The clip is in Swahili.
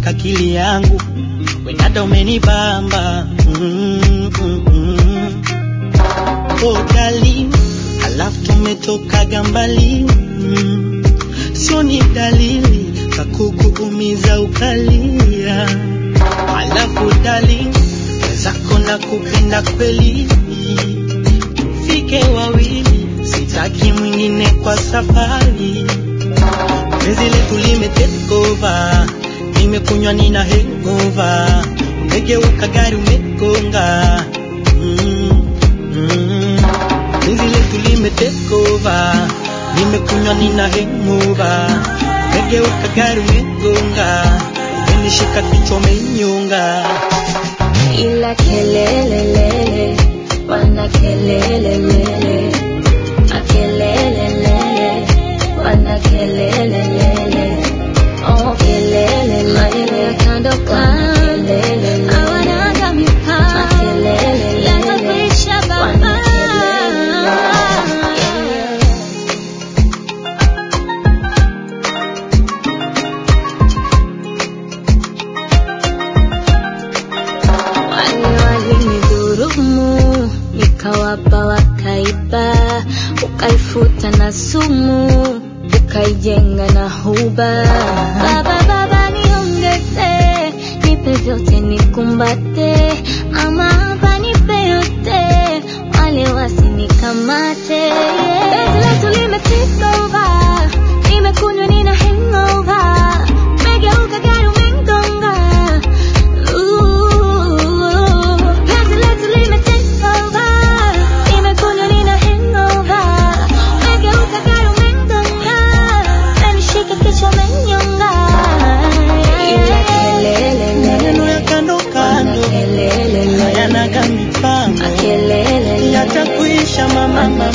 umeshika akili yangu, wenada umenibamba mm, mm, mm. Oh darling, alafu tumetokaga mbali mm. Sio ni dalili za kukuumiza ukalia, alafu darling, wenzako na kupenda kweli, fike wawili, sitaki mwingine kwa safari. Penzi letu lime take over, nimekunywa nina hangover, umegeuka gari umegonga mm, mm. Penzi letu lime take over, nimekunywa nina hangover, umegeuka gari umegonga, umenishika kichwa umenyonga. ila kelelelele wana kelelelele akelelelele wana kelelelele oh kelelelele ya kando kando hawanaga mipaka yanakwisha baba wale walinidhurumu nikawapa wakaiba ukaifuta na sumu ukaijenga na huba baba baba niongeze nipe vyote nikumbate ama hapa nipe yote wale wasinikamate Penzi letu lime take over nimekunywa nina hangover megeuka gari umengonga Penzi letu lime take over nimekunywa nina hangover megeuka gari umengonga menishika kichwa umenyonga ila kelele Maneno ya kando kando hayanaga mipango, yatakuisha mama mama